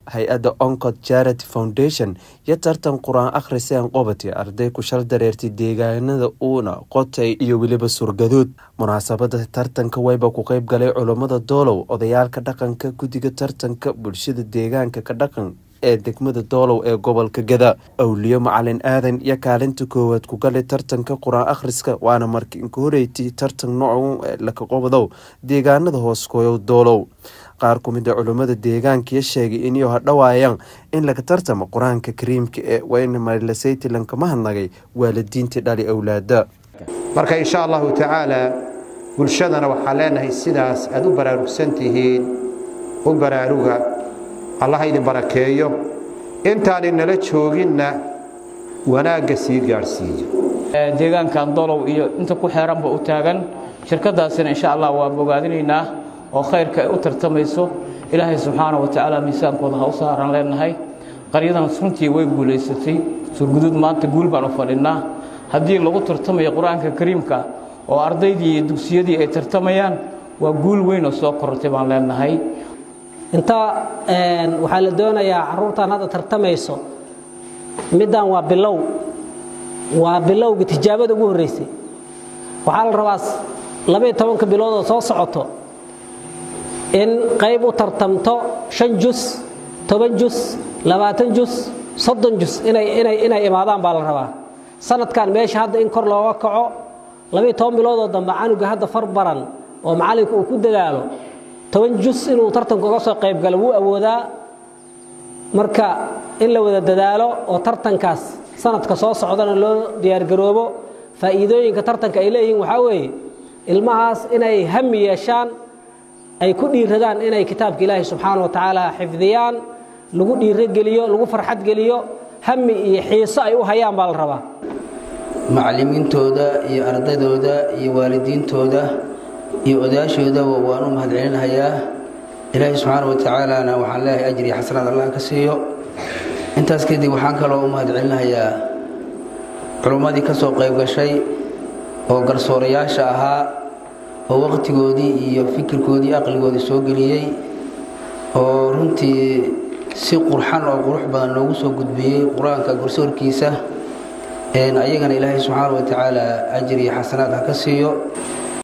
hay-adda oncod charity foundation iyo tartan qur-aan akhriseen qobati arday ku shal dareertay deegaanada uuna qotay iyo weliba surgaduud munaasabada tartanka wayba ku qeyb galay culummada doolow odayaalka dhaqanka guddiga tartanka bulshada deegaanka ka dhaqan ee degmada doolow ee gobolka gada awliyo macalin aadan iyo kaalinta koowaad ku galay tartanka qur-aan akhriska waana markii inka horeyti tartan noocu laka qobdow deegaanada hooskooyow doolow qaar ku mid a culummada deegaankiyo sheegay inay hadhowaayaan in laga tartamo qur-aanka kariimka ee wayna marilasayty lankama hadnagay waalidiintii dhali awlaada marka insha allahu tacaala bulshadana waxaan leenahay sidaas aad u baraarugsan tihiin u baraaruga allah idin barakeeyo intaani nala jooginna wanaagga sii gaadhsiiyo deegaankan dolow iyo inta ku xeeranba u taagan shirkadaasina insha allah waa bogaadinaynaa oo khayrka ay u tartamayso ilaahay subxaana wa tacaala miisaankooda ha u saaran leenahay qaryadan runtii way guulaysatay surguduud maanta guul baan u fadhinnaa haddii lagu tartamayo qur-aanka kariimka oo ardaydii iyo dugsiyadii ay tartamayaan waa guul weyn oo soo korortay baan leenahay intaa waxaa la doonayaa caruurtan hadda tartamayso middan waa bilow waa bilowga tijaabada ugu horreysay waxaa la rabaa labaiyo tobanka biloodoo soo socoto in qayb u tartamto shan jus toban jus labaatan jus soddon jus inay imaadaan baa la rabaa sanadkan meesha hadda in kor looga kaco labaiyo toban biloodoo dambe canuga hadda far baran oo macallinka uu ku dadaalo toban jus inuu tartanka uga soo qayb galo wuu awoodaa marka in la wada dadaalo oo tartankaas sanadka soo socdana loo diyaargaroobo faa'iidooyinka tartanka ay leeyihiin waxaa weeye ilmahaas inay hami yeeshaan ay ku dhiiradaan inay kitaabka ilaahi subxaana wa tacaala xifdiyaan lagu dhiirogeliyo lagu farxad geliyo hami iyo xiiso ay u hayaan baa la rabaa macallimiintooda iyo ardaydooda iyo waalidiintooda iyo odaashoodaba waan u mahadcelinahayaa ilaahay subxaana wa tacaalana waxaan leeyahay ajri xasanaad allah ka siiyo intaas kadib waxaan kaloo u mahadcelinahayaa culummadii ka soo qayb gashay oo garsoorayaasha ahaa oo waqtigoodii iyo fikirkoodii aqligoodii soo geliyey oo runtii si qurxan oo qurux badan loogu soo gudbiyey qur-aanka garsoorkiisa ayagana ilaahay subxaana wa tacaala ajri xasanaad ha ka siiyo